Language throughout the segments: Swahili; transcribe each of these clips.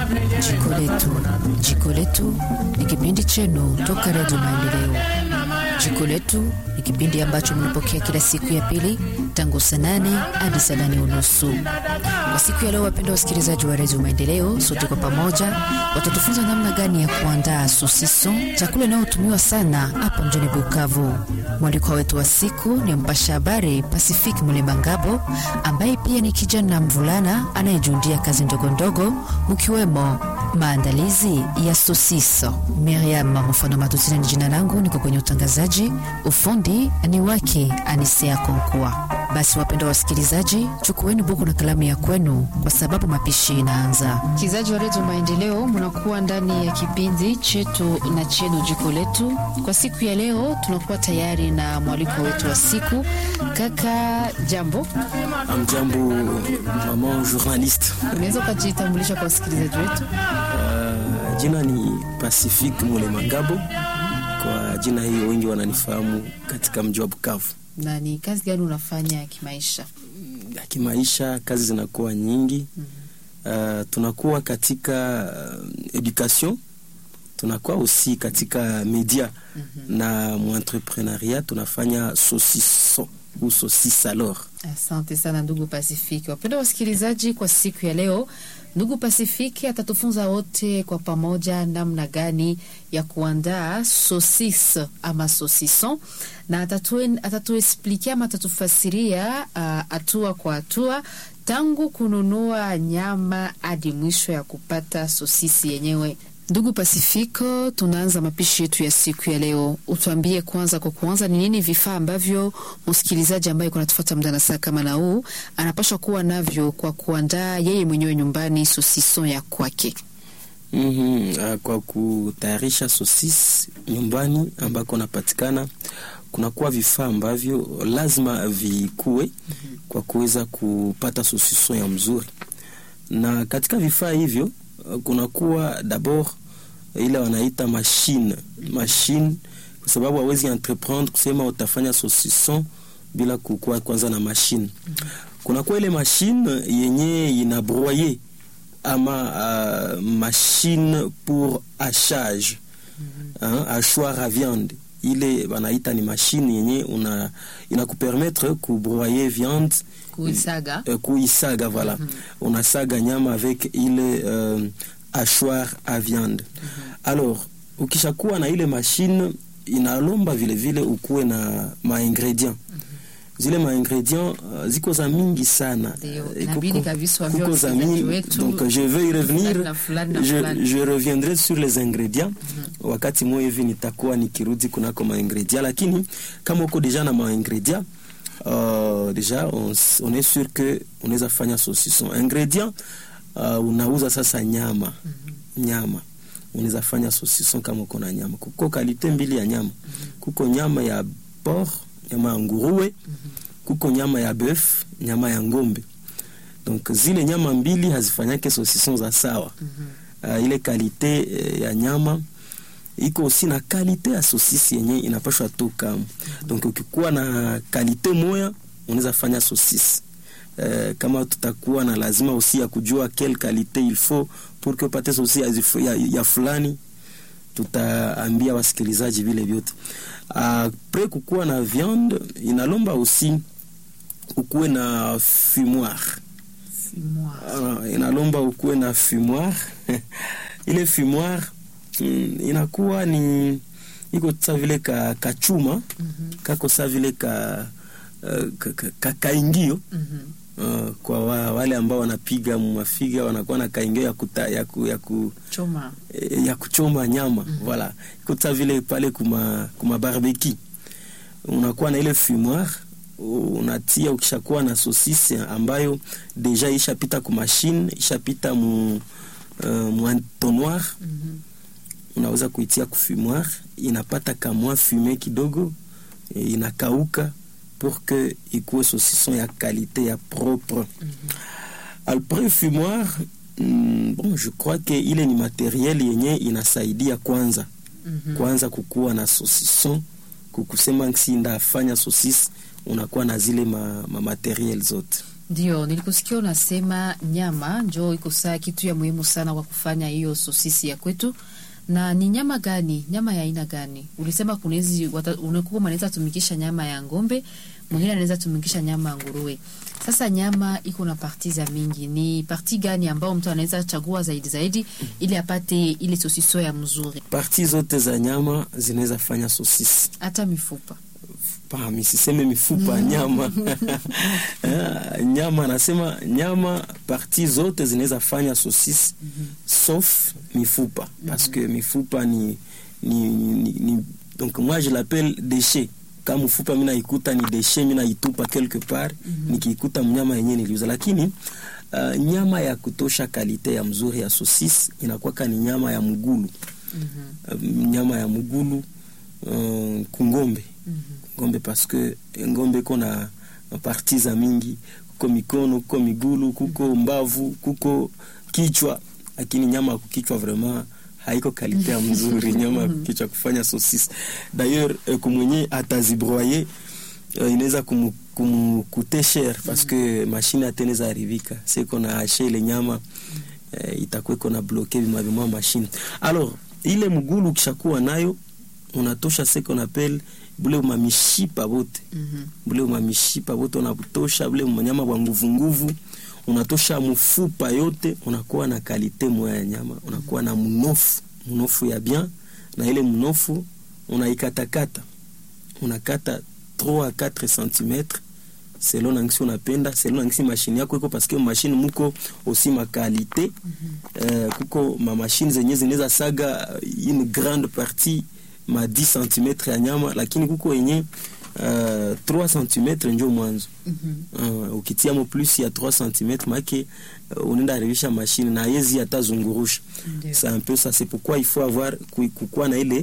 Jiko Letu. Jiko Letu ni kipindi chenu toka Redio Maendeleo. Jiko Letu ni kipindi ambacho mnapokea kila siku ya pili tangu saa nane hadi saa nane unusu. Kwa siku ya leo, wapenda wasikilizaji wa Redio Maendeleo, sote kwa pamoja watatufunza namna gani ya kuandaa sosiso, chakula inayotumiwa sana hapa mjini Bukavu. Mwalikwa wetu wa siku ni mpasha habari Pacific Mulema Ngabo, ambaye pia ni kijana mvulana anayejundia kazi ndogondogo mkiwemo maandalizi ya sosiso. Miriam Mfano Matutina ni jina langu, niko kwenye utangazaji, ufundi ni wake Anisea Konkua. Basi wapendwa wasikilizaji, chukueni buku na kalamu ya kwenu, kwa sababu mapishi inaanza. Msikilizaji wa Redio Maendeleo, mnakuwa ndani ya kipindi chetu na chenu jiko letu. Kwa siku ya leo, tunakuwa tayari na mwaliko wetu wa siku. Kaka, jambo. Amjambo mama journaliste. Unaweza ukajitambulisha kwa wasikilizaji wetu? Uh, jina ni Pacific Mulema Ngabo. Kwa jina hiyo wengi wananifahamu katika mji wa Bukavu. Na ni kazi gani unafanya kimaisha? Ya kimaisha kazi zinakuwa nyingi. mm -hmm. Uh, tunakuwa katika uh, education tunakuwa aussi katika media mm -hmm. na muentrepreneuriat tunafanya saucisson ou saucisse alors. Asante sana ndugu Pasifiki. Wapenda wasikilizaji, kwa siku ya leo ndugu Pasifiki atatufunza wote kwa pamoja namna gani ya kuandaa sosis ama sosison, na atatuesplikia ama atatufasiria hatua uh, kwa hatua tangu kununua nyama hadi mwisho ya kupata sosisi yenyewe. Ndugu Pasifiko, tunaanza mapishi yetu ya siku ya leo. Utuambie kwanza, kwa kuanza, ni nini vifaa ambavyo msikilizaji ambaye kunatufuata muda na saa kama na huu anapaswa kuwa navyo kwa kuandaa yeye mwenyewe nyumbani sosison ya kwake? mm -hmm. Kwa kutayarisha sosis nyumbani ambako napatikana, kunakuwa vifaa ambavyo lazima vikuwe mm -hmm. kwa kuweza kupata sosison ya mzuri, na katika vifaa hivyo kunakuwa dabord ile wanaita machine machine, kwa sababu hawezi entreprendre kusema utafanya saucisson bila kukuwa kwanza na machine. mm -hmm. Kunakuwa ile machine yenye ina broyer ama uh, machine pour hachage mm -hmm. hachoir à viande ile wanaita ni machine yenye una inakupermettre kubroyer viande kuisaga, uh, kuisaga voilà. mm -hmm. Unasaga nyama avec ile uh, hachoir à viande. mm -hmm. Alors ukishakuwa na ile machine inalomba vile vile ukuwe na maingredient mm -hmm. Zile maingredient uh, ziko za mingi sana kuko za mingi donc je vais y revenir je, je reviendrai sur les ingrédients mm -hmm. Wakati moja hivi nitakuwa nikirudi kunako maingredient, lakini kama uko deja na maingredient uh, deja on, on est sûr que unaweza fanya saucisson ingredient uh, unauza sasa nyama mm -hmm. nyama unaweza fanya saucisson kama uko na nyama. Kuko kalite mbili ya nyama mm -hmm. kuko nyama ya porc, nyama ya nguruwe mm -hmm. kuko nyama ya bœuf, nyama ya ngombe. Donc zile nyama mbili hazifanyake saucisson za sawa mm -hmm. uh, ile kalite uh, ya nyama iko aussi na kalite ya sosisi yenye inapashwa toka mm -hmm. Donc ukikuwa na kalite moya unaweza fanya sosisi Uh, kama tutakuwa na lazima usi ya kujua quelle qualité il faut pour que upate sosi ya, ya fulani, tutaambia wasikilizaji vile vyote. Apres uh, kukuwa na viande inalomba usi ukuwe na fumoir, fumoir. Uh, inalomba ukuwe na fumoir ile fumoir mm, inakuwa ni iko sa vile ka, ka chuma mm -hmm. kako sa vile ka, uh, ka, ka, ka kaingio mm -hmm. Uh, kwa wa, wale ambao wanapiga mafiga wanakuwa na kaingio ya kuta, ya ku, ya ku, choma eh, ya kuchoma nyama mm -hmm. Voilà, ikuta vile pale kuma kuma barbecue unakuwa na ile fumoir unatia, ukishakuwa na sosisi ambayo deja ishapita ku machine ishapita mu uh, mu entonnoir mm -hmm. Unaweza kuitia ku fumoir, inapata kamwa fume kidogo, inakauka pour que ikuwe saucisson ya qualité ya propre. mm -hmm. Après fumoir mm, bon je crois que ile ni materiel yenye inasaidia kwanza mm -hmm. kwanza kukuwa na saucisson kukusema si ndafanya saucisse unakuwa na zile ma, ma materiel zote Ndio, nilikusikia unasema nyama njo iko saa kitu ya muhimu sana kwa kufanya hiyo sosisi ya kwetu. Na ni nyama gani? Nyama ya aina gani? Ulisema kunezi unakuwa anaweza tumikisha nyama ya ng'ombe, mwingine anaweza tumikisha nyama ya nguruwe. Sasa nyama iko na parti za mingi, ni parti gani ambao mtu anaweza chagua zaidi zaidi ili apate ile sosiso ya mzuri? Parti zote za nyama zinaweza fanya sosisi, hata mifupa pa misiseme mifupa nyama nyama, nasema nyama, parti zote zinaweza fanya sosisi mm -hmm. sauf mifupa mm -hmm. parce que mifupa ni, ni, ni, ni donc moi je l'appelle déchet kama mfupa mimi naikuta ni déchet, mimi naitupa quelque part mm -hmm. nikiikuta mnyama yenyewe niliuza, lakini uh, nyama ya kutosha kalite ya mzuri ya sosisi inakuwa ni nyama ya mgulu mm -hmm. uh, nyama ya mgulu uh, kungombe mm -hmm ngombe parce que ngombe iko na parti za mingi, kuko mikono, kuko migulu, kuko mbavu, kuko kichwa, lakini nyama ya kukichwa vraiment haiko kalite ya mzuri nyama ya kukichwa kufanya saucisse d'ailleurs eh, kumwenye atazibroyer eh, inaweza kumkute cher parce que machine ateneza haribika siko na hache ile nyama eh, itakuwa iko na bloquer bima bima machine alors ile mgulu kishakuwa nayo unatosha seko na pelle bule umamishipa bote mm -hmm. bule umamishipa bote unatosha bule manyama bwa nguvu nguvu unatosha mfupa yote, unakuwa na kalite moya ya nyama, unakuwa na mnofu mnofu ya bien, na ile mnofu unaikatakata, unakata 3 a 4 cm selon nangisi unapenda, selon nangisi mashine yako iko, paske mashine muko osi makalite mm -hmm. uh, kuko ma mashine zenye zinaweza saga une grande partie ma 10 cm ya nyama, lakini kuko yenye uh, 3 cm njo mwanzo mm -hmm. uh, ukitiamo plus ya 3 cm make uh, unaenda haribisha mashine na yezi atazungurusha c'est un peu ça c'est pourquoi il faut avoir kukuwa na ile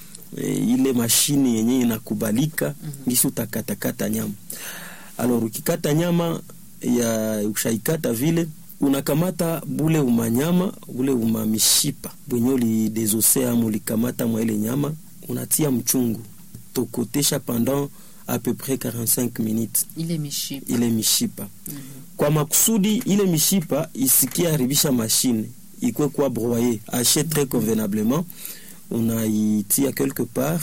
ile mashine yenye inakubalika mm -hmm. ngisi utakatakata nyama alors ukikata nyama ya ushaikata vile unakamata bule umanyama bule umamishipa bwenye ulidezose ama ulikamata mwa ile nyama unatia mchungu tokotesha pendant à peu près 45 minutes ile mishipa, ile mishipa. Mm -hmm. kwa makusudi ile mishipa isikie haribisha mashine ikwe kwa broyer hache très convenablement unaitia quelque part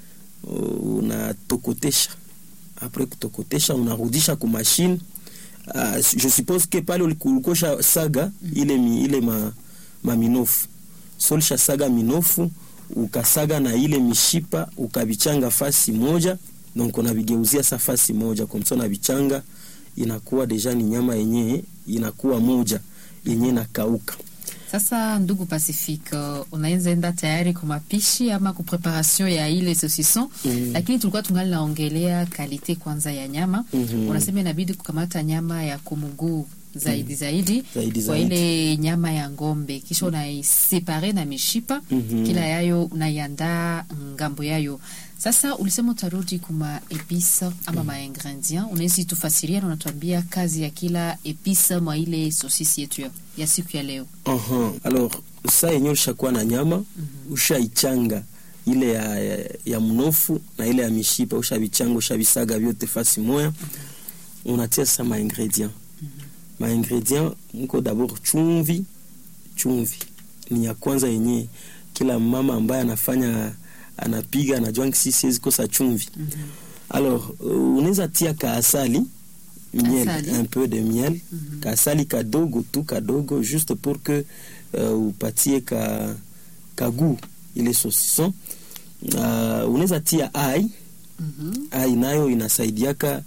unatokotesha apres kutokotesha unarudisha ku machine uh, je suppose que pale ulikosha saga mm -hmm. ile, mi, ile ma, ma minofu solisha saga minofu ukasaga na ile mishipa ukavichanga fasi moja, donc unavigeuzia sa fasi moja komsa, unavichanga inakuwa deja ni nyama yenye inakuwa moja yenye nakauka. Sasa ndugu Pacifique, uh, unaweza enda tayari kwa mapishi ama kwa preparation ya ile saucisson mm. Lakini tulikuwa tungali naongelea kalite kwanza ya nyama mm -hmm. Unasema inabidi kukamata nyama ya kumuguu zaidi zaidi, zaidi kwa ile nyama ya ngombe kisha unaisepare na mishipa mm -hmm. Kila yayo unaiandaa ngambo yayo. Sasa ulisema utarudi kuma epice ama mm. maingredient, unaweza tufasiria na unatuambia kazi ya kila epice mwa ile sosisi yetu ya siku ya leo. uh -huh. Alors saa yenyewe ushakuwa na nyama mm -hmm. ushaichanga ile ya, ya, ya mnofu na ile ya mishipa ushavichanga ushavisaga vyote fasi moya mm -hmm. unatia sasa maingredient maingredient mko d'abord chumvi. Chumvi ni ya kwanza yenye kila mama ambaye anafanya anapiga anajua ngisi siwezi kosa chumvi. mm -hmm. Alors uh, unaweza tia kaasali miel Asali. un peu de miel mm -hmm. kaasali kadogo tu kadogo juste pour que uh, upatie ka kagu ile saucisson uh, unaweza tia ai mm -hmm. ai nayo inasaidiaka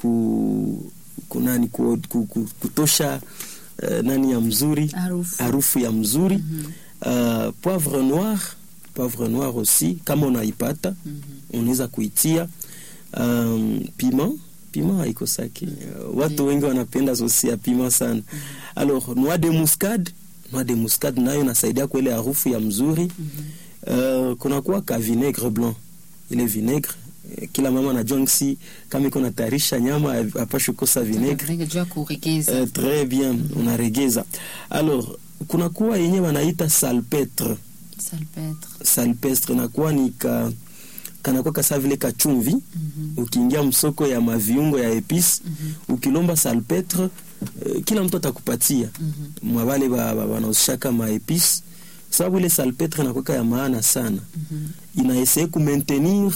ku kunani ku, ku, ku, kutosha uh, nani ya mzuri Harufu. harufu ya mzuri mm -hmm. uh, poivre noir poivre noir aussi kama unaipata mm -hmm. unaweza kuitia um, piment piment haiko saki uh, watu wengi wanapenda sosi ya piment sana mm -hmm. alors noix de muscade noix de muscade nayo nasaidia kwa ile harufu ya mzuri mm -hmm. uh, kunakuwa ka vinaigre blanc ile vinaigre kila mama anajua ngisi kama iko natayarisha nyama apashe kosa vinaigre jua kuregeza uh, très bien mm -hmm. unaregeza alors kunakuwa yenye wanaita salpetre salpetre salpestre nakuwa ni ka kanakuwa kasa vile kachumvi ukiingia msoko ya maviungo ya epice ukilomba salpetre eh, kila mtu atakupatia mwavale wanauzishaka maepice sababu ile salpetre inakuweka ya maana sana inaeseye kumaintenir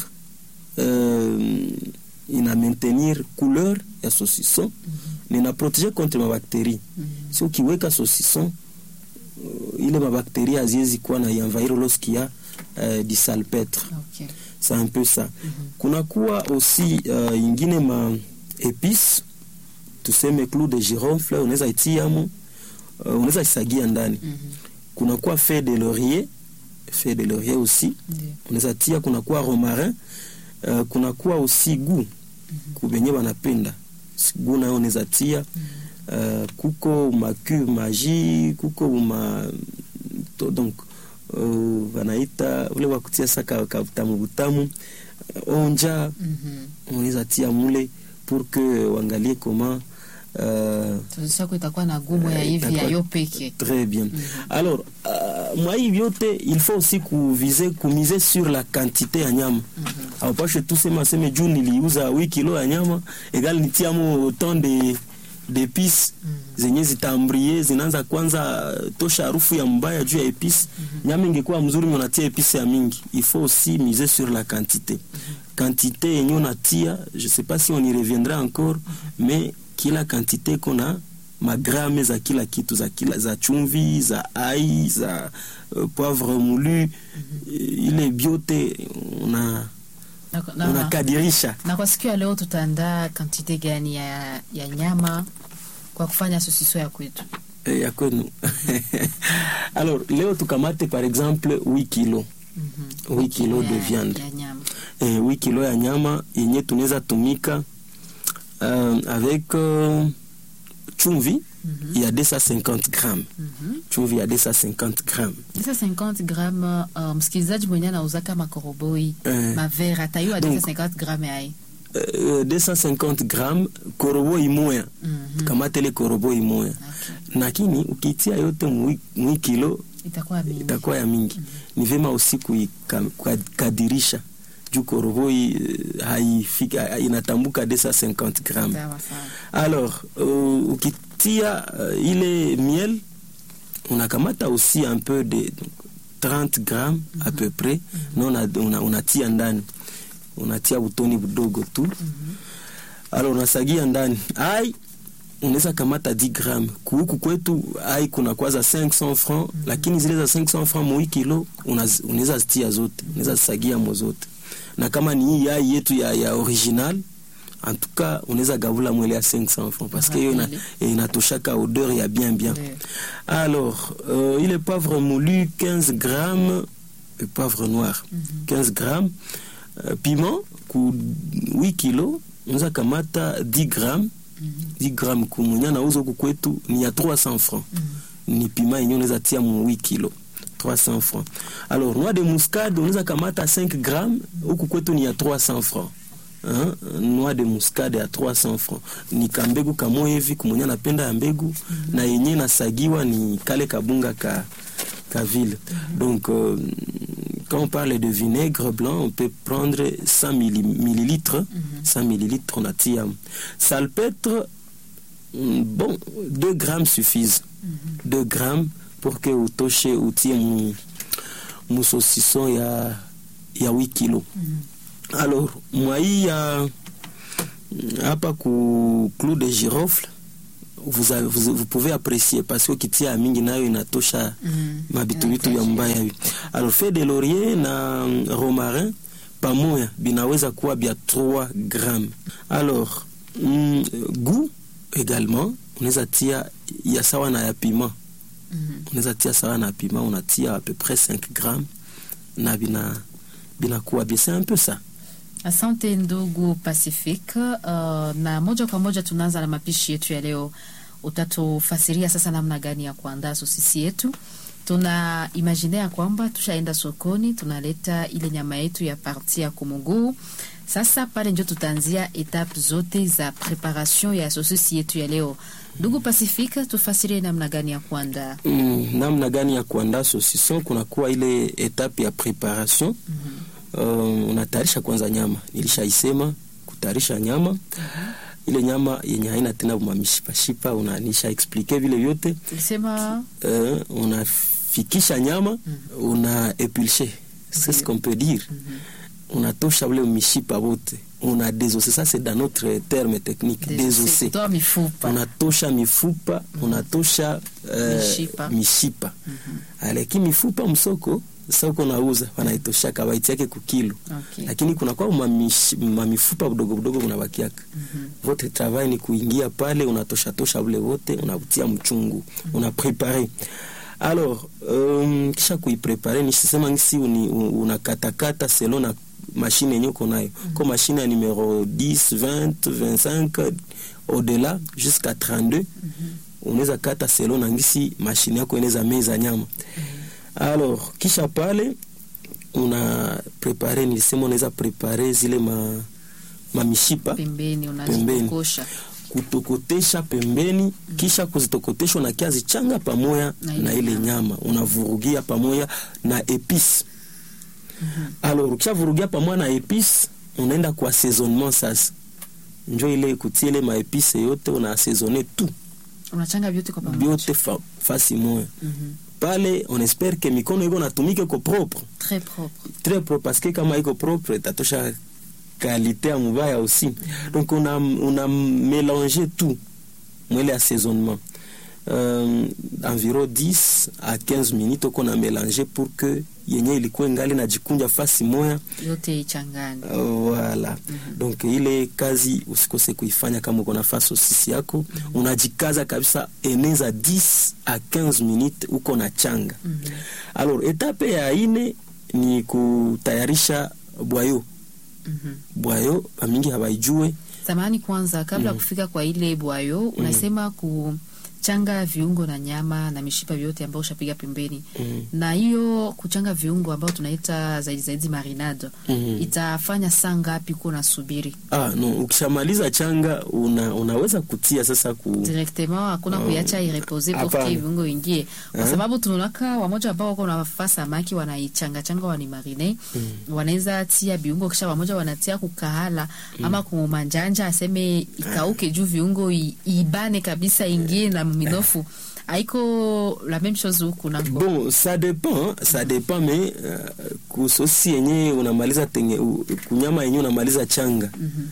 euh, ina maintenir couleur ya saucisson na ina protéger contre mabactérie si ukiweka saucisson uh, ile mabactérie haziwezi kuwa na envahir lorsqu'il uh, du salpetre Okay. c'est un peu ça kunakuwa aussi uh, ingine ma épice tuseme clou de girofle unaweza itiamo uh, unaweza isagia ndani kunakuwa feuille de laurier feuille de laurier aussi Ndio. unaweza tia kunakuwa romarin uh, kunakuwa aussi gu kubenye banapenda gu nayo unaweza tia uh, kuko macu magi kuko ma to, donc uh, wanaita ule wakutia saka kabutamu butamu uh, onja Mhm. unaweza tia mule pour que wangalie comment uh, Saucisson yako itakuwa na gumu ya Eh, hivi ya itakuwa- yo peke. Très bien. Alors, uh, mwa hii vyote il faut aussi kuviser kumiser sur la quantité ya nyama. Haupashe tu sema seme juu niliuza wi kilo ya nyama egal nitiamo autant de d'épices zenye zitambrie zinaanza kwanza uh, tosha harufu ya mbaya juu ya épices. Nyama ingekuwa mzuri unatia épices ya mingi. Il faut aussi miser sur la quantité. Quantité yenye unatia, je sais pas si on y reviendra encore, mais kila quantité kona magrame za kila kitu za kila za chumvi za ai za uh, poivre moulu ile biote una Na, na, unakadirisha na kwa siku ya leo tutaandaa kantite gani ya, ya nyama kwa kufanya sosiso ya kwetu? eh, ya kwenu alors leo tukamate par exemple 8 kilo Mhm. 8 kilo de ya, viande ya nyama. eh, 8 kilo ya nyama yenye tunaweza tumika uh, avec uh, chumvi Mhm. ya 250 grammes Mhm. chumvi ya 250 grammes Desa 50 gram uh, msikilizaji mwenye anauzaka makoroboi Eh. mavere atayua Donc, desa 50 gram ai uh, 250 grammes korobo imoya Mhm. kamatele korobo imoya Okay. lakini ukitia yote mwi, mwi kilo itakuwa mingi. itakuwa ya mingi ni vema usi kuikadirisha juu koroboi eh, haifiki ha- inatambuka 250 gram Sawa sawa. alors uh, ukitia uh, ile miel unakamata aussi un peu de donc, 30 gram à peu près na una, una, unatia ndani unatia butoni budogo tu alors unasagia ndani ai unaweza kamata 10 gram kuhuku kwetu ai kuna kwaza 500 francs lakini zile za 500 francs moi kilo unaz- unaweza zitia zote unaweza zisagia mo zote na kama ni hii ai yetu ya, ya original en tout cas unaweza gavula mwele ya 500 francs parce que hiyo ina- Rapide. inatoshaka odeur ya bien bien Ndio. alors euh, ile poivre moulu 15 grammes et poivre noir 15 grammes euh, piment ku 8 kilo unaweza kamata 10 grammes 10 grammes kumwenye nauza huku kwetu ni ya 300 francs ni pima yenye unaweza tia mu 8 kilo 300 francs alors noix de muscade unaweza kamata 5 grammes huku kwetu ni ya 300 francs Hein? noix de muscade ya 300 francs ni kambegu kamoya hivi kumwenye anapenda ya mbegu na yenye nasagiwa ni kale kabunga ka, ka vile donc euh, quand on parle de vinaigre blanc on peut prendre 100 milli- millilitres 100 millilitres unatia salpetre mm, bon 2 grammes suffisent 2 grammes pour que utoshe utie mu, mu saucisson ya, ya 8 kilo alors mwa hii ya hapa ku clou de girofle vous, avez, vous, vous pouvez apprécier parce que ukitia ya mingi nayo inatosha Mm. mabitubitu ya mbaya hivi alors feuille de laurier na mm, romarin pamoja binaweza kuwa bya 3 grammes alors mm, goût également unaweza tia ya sawa na ya piment Mhm. unaweza tia sawa na piment unatia à peu près 5 grammes na bina binakuwa bien c'est un peu ça Asante ndugu Pacific. Uh, na moja kwa moja tunaanza na mapishi yetu ya leo. Utatufasiria sasa namna gani ya kuandaa sosisi yetu. Tuna imagine ya kwamba tushaenda sokoni, tunaleta ile nyama yetu ya parti ya kumuguu. Sasa pale ndio tutaanzia etape zote za preparation ya sosisi yetu ya leo. Ndugu Pacific, tufasirie namna gani ya kuandaa. mm, namna gani ya kuandaa saucisson kunakuwa ile etape ya préparation uh, unatayarisha kwanza nyama nilishaisema kutayarisha nyama ile nyama yenye haina tena mamishipashipa unanisha explike vile vyote tulisema uh, unafikisha nyama una epulche c'est ce qu'on peut dire unatosha ule mishipa wote una désossé ça c'est dans notre terme technique désossé kutoa mifupa unatosha mifupa unatosha eh, Mishipa. mishipa lakini mifupa msoko soko nauza wanaitosha kawaiti yake kukilo Okay. lakini kuna kwa mamish- mamifupa budogo budogo unabakiaka votre travail ni kuingia pale unatosha tosha ule wote unatia mchungu una prepare alors um, kisha kuiprepare nisisema ngisi uni- u- unakatakata selon na mashine yenye uko nayo ko mashine ya numero 10 20 25 au-delà jusqu'à 32 unaweza kata selon na ngisi mashine yako inaweza meza nyama alors kisha pale una prepare nilisema unaweza prepare zile ma, mamishipa pembeni Pembeni. unazikosha kutokotesha pembeni kisha kuzitokotesha unakia zichanga pamoja Na na, ile ile nyama. nyama unavurugia pamoja na epice alors ukishavurugia pamoja na epice unaenda kwa assaisonnement sasa njo ile kutia ile maepice yote una assaisonner tout unachanga vyote kwa pamoja byote fa, fasi moya Mhm. pale on espère que mikono iko natumike ko propre très propre très propre parce que kama iko propre tatosha qualité ya mubaya aussi donc on a, on a mélangé tout mwele assaisonnement euh, environ 10 à 15 minutes oko na mélanger pour que yenye ilikuwa ngali najikunja fasi moya yote ichangane Uh, voilà donc ile kazi usikose kuifanya kama uko nafasi osisi yako unajikaza kabisa eneza 10 à 15 minutes uko na changa alors etape ya ine ni kutayarisha bwayo Mhm. bwayo bamingi habaijue zamani kwanza kabla mm. kufika kwa ile bwayo unasema kuchanga viungo na nyama na mishipa vyote ambao ushapiga pembeni Mm. na hiyo kuchanga viungo ambao tunaita zaidi zaidi marinado Mhm. itafanya saa ngapi kuwa unasubiri ah, no, ukishamaliza changa una, unaweza kutia sasa ku directement hakuna kuiacha irepose pour Hapana. que viungo ingie kwa Eh? sababu tunaonaka wamoja ambao wako nafaa samaki wanaichanga changa wanimarine wanaweza tia viungo kisha wamoja wanatia kukahala ama kumanjanja aseme ikauke juu viungo i- ibane kabisa ingie na minofu haiko la même chose huku nako bon ça dépend ça dépend mais uh, kusosi yenye unamaliza tenge, u, kunyama yenye unamaliza changa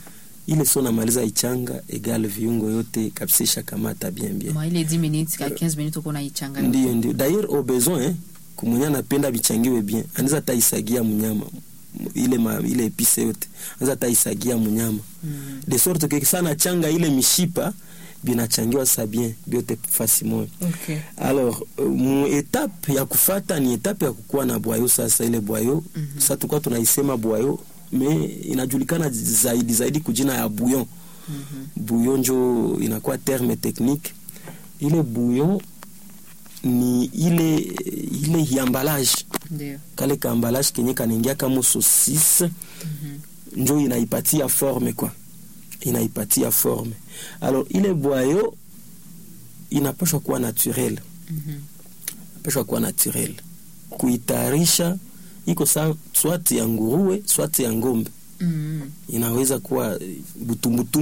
ile so unamaliza ichanga egal viungo yote kabisa ishakamata bien bien mwa ile 10 minutes ka 15 minutes uko naichanga ndio ndio d'ailleurs au besoin eh, kumwenye anapenda vichangiwe bien anaweza hata isagia mnyama M- ile ma, ile epise yote anaweza hata isagia mnyama Mm. de sorte que sana changa ile mishipa binachangiwa sa bien byote fasi moja okay. alors uh, mu etape ya kufata ni etape ya kukuwa na bwayo sasa ile bwayo mm -hmm. sasa tulikuwa tunaisema bwayo me inajulikana zaidi zaidi kujina ya bouillon mm -hmm. bouillon njo inakuwa terme technique ile bouillon ni ile ile hiambalage ndio kale kaambalage kenye kanaingia kama saucisse njo inaipatia forme kwa inaipatia forme alors ile bwayo inapashwa kuwa naturel Mhm. inapashwa kuwa naturel kuitayarisha iko sa swati ya nguruwe swati ya ngombe Mhm. inaweza kuwa butumbutu